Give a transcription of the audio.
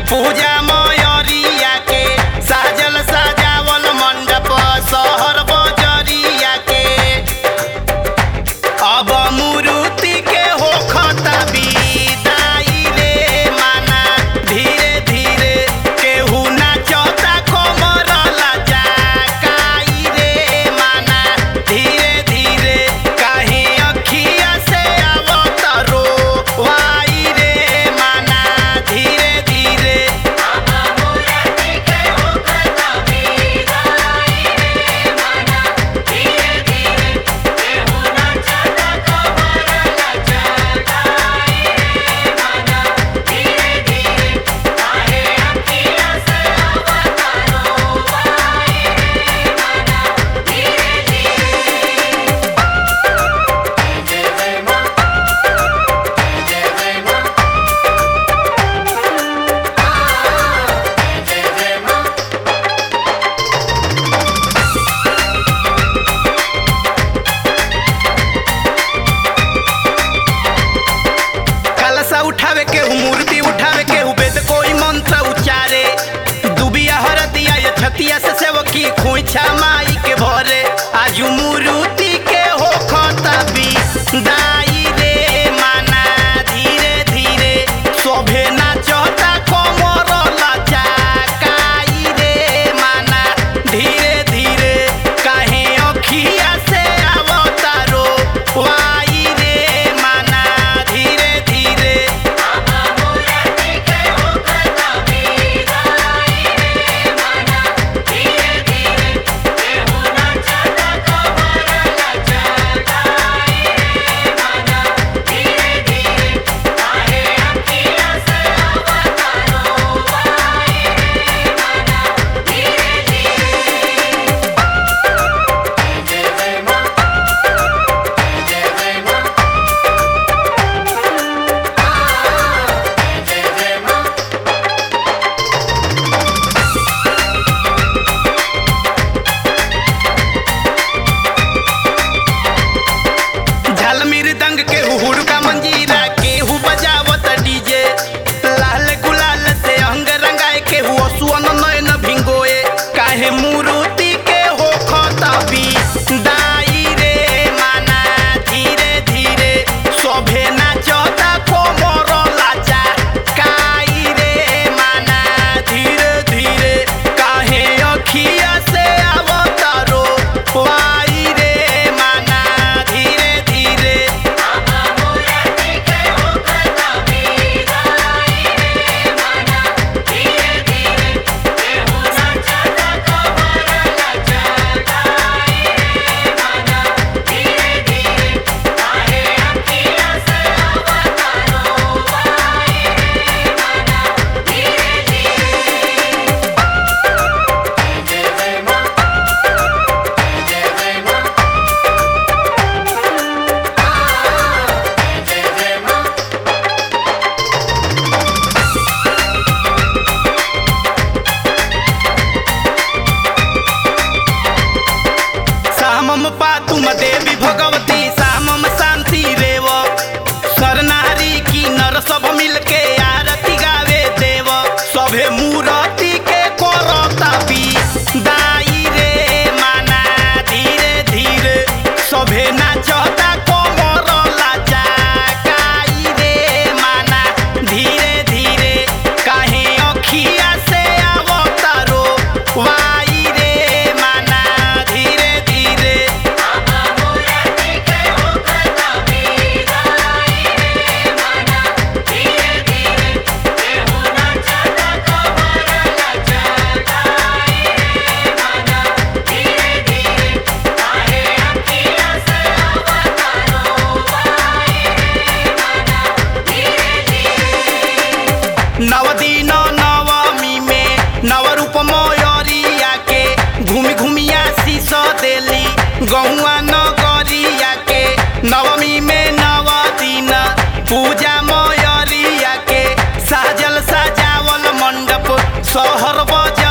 पूजा मयरिया के साजल सजावल मंडप सहर बजरिया के अब मूर्ति के होखत विदाई रे माना धीरे धीरे केहू नाचता कमर लचकाई रे माना धीरे धीरे काहे अखिया से आवत रोवाई रे माना धीरे धीरे कलशा उठावे के हूँ मूर्ति उठावे के हूँ वेद कोई मंत्र उच्चारे दुबिया हरदिया या छतिया से सेवकी खोइछा माई के भरे आजू मूर्ति के हो खतबी दाई रे माना धीरे धीरे शोभे नाचता कमर लचकाई रे माना धीरे धीरे काहे अखिया से अवतारो वाई रे माना धीरे धीरे झाल मृदंग के हुड़का मंजीरा केहू बजावत डीजे लाल गुलाल से अंग रंगाए केहू असुअन नयन भिंगोए काहे मूर्ति के हो खतबी दाई रे माना धीरे धीरे शोभे नाचता कोमर लाचा काई रे माना धीरे धीरे काहे अखिया से अवतारो वाई रे माना धीरे धीरे सामम पातुम देवी भगवती सामम शांति रेव सरनारी की नर सब मिलके आरती गावे देव सभे मूरति के करता भी दाई रे माना धीरे धीरे सभे नाचता कमर लाचा काई रे माना धीरे धीरे काहे अखिया से अवतारो वाई रे माना धीरे धीरे नव दिन नवमी में नव रूप मयरिया के घूमि घूमिया शीश देली गौआ नगरिया के नवमी में नव दिन पूजा मयरिया के साजल सजावल मंडप शहर बजा